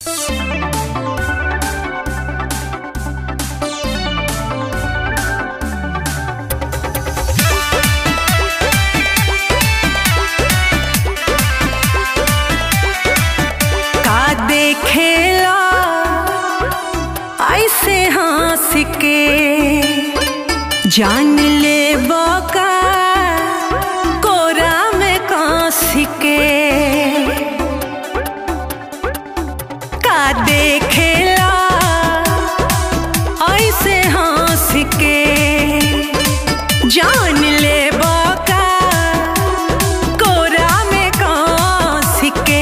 का देखेला ऐसे हंस के जान ले बका कोरा में कांस के का देखेला ऐसे हंस के जान ले बका कोरा में कांस के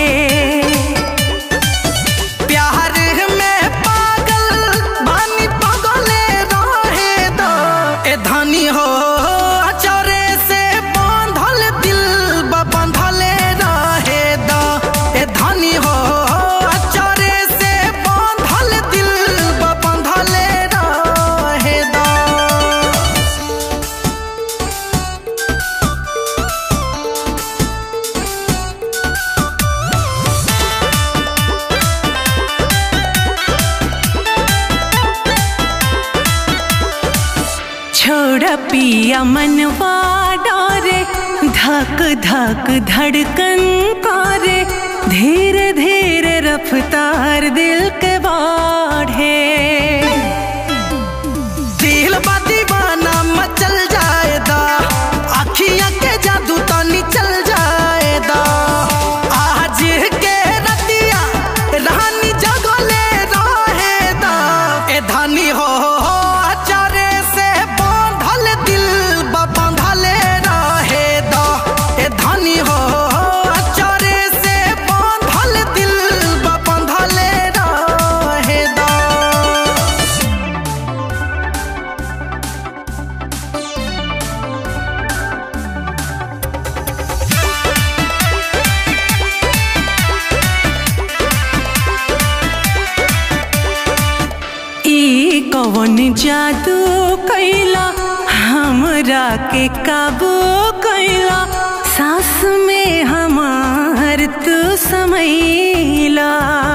प्यार में पागल बानी पगले रहे दो ए धनी हो अचरे से बांधल दिल बा बांधले रहे दो ए धनी हो अचरे से बांधल दिल बा बांधले रहे दो छोड़ पिया मनवा डरे धक धक धड़कन करे धीरे धीरे रफ्तार दिल के बाढ़े दिल बा दीवाना मचल जाएदा अखियां के जादू तनी चल जाएदा आज के रतिया रानी जगले रहेदा ए धनी हो अचारे से बांधल दिल बा बांधले रहेदा ए धनी हो अचारे से बांधल दिल बा बांधले रहेदा ई कवन जादू कैला हमरा के काबू कैला सांस में हमार तू समैला